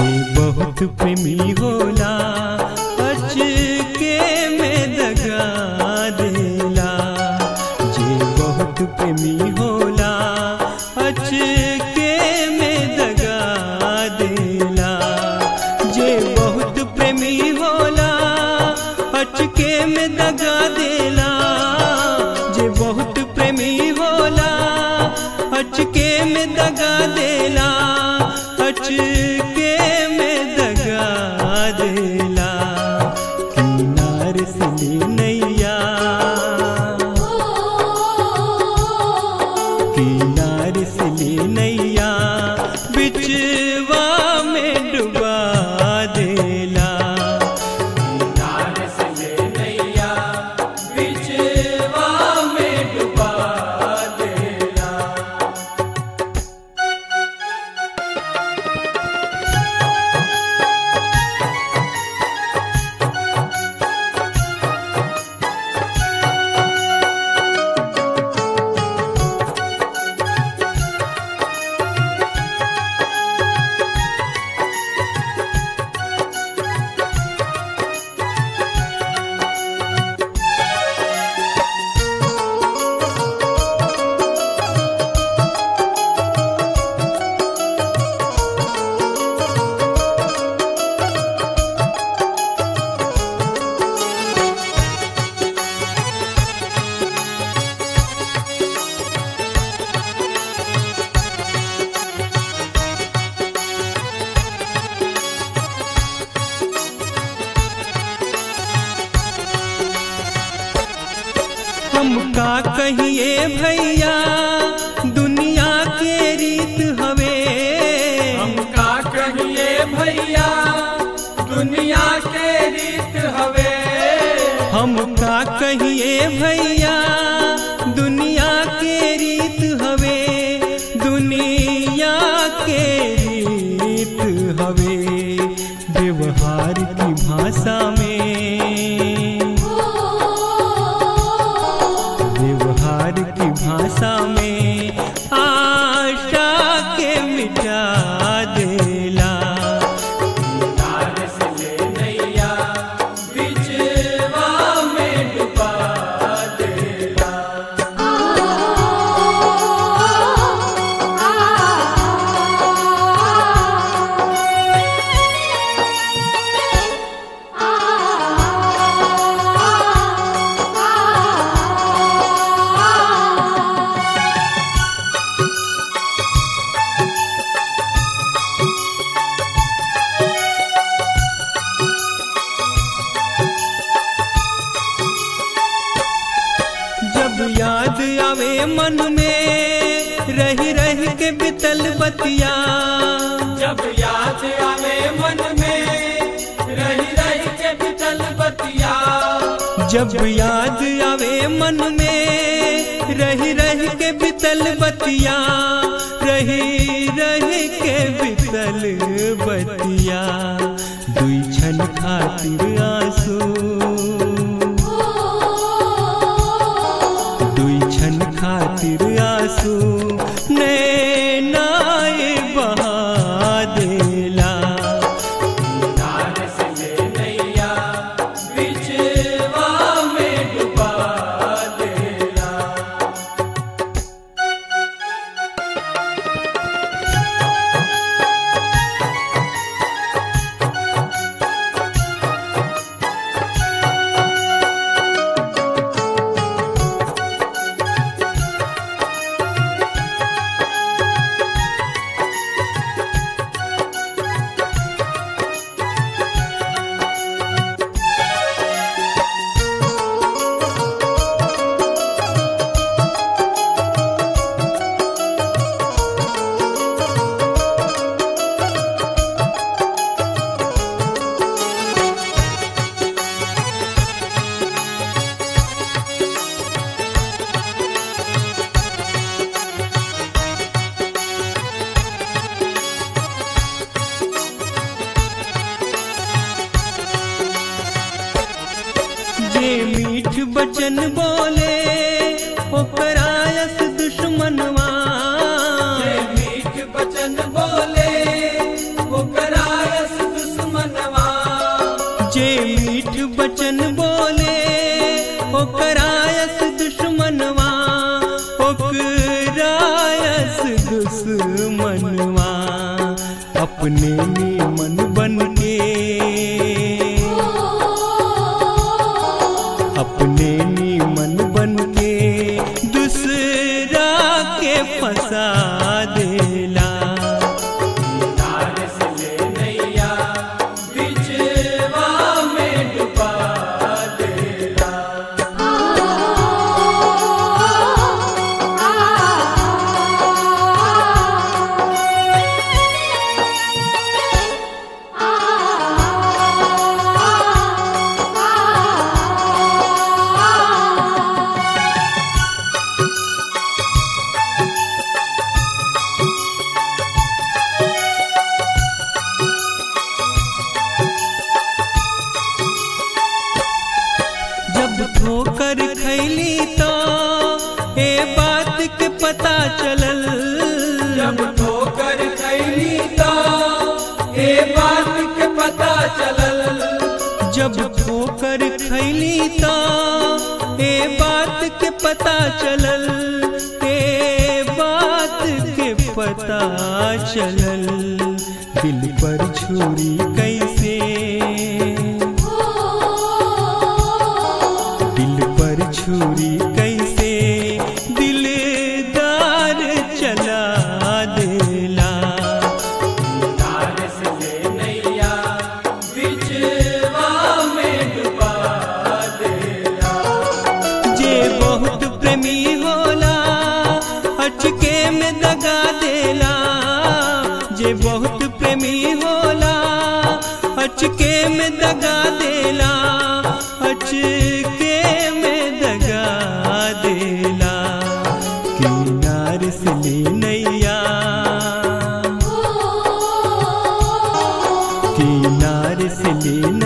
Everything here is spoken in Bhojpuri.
जे बहुत प्रेमी होला अचके में दगा देला जे बहुत प्रेमी होला अचके में दगा देला जे बहुत प्रेमी होला अचके में दगा देला जे बहुत प्रेमी होला अचके में दगा देला अचके में दगा देला किनार से ले नैया किनार से ले नैया बिचवा में डुबा देला हम का कहिए भैया दुनिया के रीत हवे हम का कहिए भैया दुनिया के रीत हवे हम का कहिए भैया दुनिया के रीत हवे दुनिया के रीत हवे व्यवहार की भाषा में व्यवहार की भाषा में आशा के मिटा देला बिचवा में डुबा देला जब याद आवे मन में रही रही के बितल बतिया जब याद आवे मन में रही रही के बितल बतिया जब याद आवे मन में रही रही के बितल बतिया रही रही के बितल बतिया दुई क्षण खातिर आंसू दुई क्षण खातिर आंसू नैनाए बहा देला बिचवा में डुबा देला जे मीठ बचन बोले ओकरा यस दुश्मनवा मीठ बचन बोले ओकरा मीठ बचन बोले ओकरायस दुश्मनवा ओकरायस दुश्मनवा अपने नीमन बन के अपने नीमन बन के दूसरा के फंसा देला तार से ले नैया बिचवा में डुबा देला जब ठोकर खैली तो ए बात के पता चलल जब ठोकर खैली तो ए बात के पता चलल जब ठोकर खैली तो ए बात के पता चलल ए बात के पता चलल दिल पर छुरी कैसे दिल पर छुरी कैसे दिलदार चला देला तार से ले नैया बिचवा में डुबा देला जे बहुत प्रेमी होला अचके में दगा देला जे बहुत प्रेमी होला अचके में दगा देला अचके में दगा देला किनार से ले नैया किनार से ले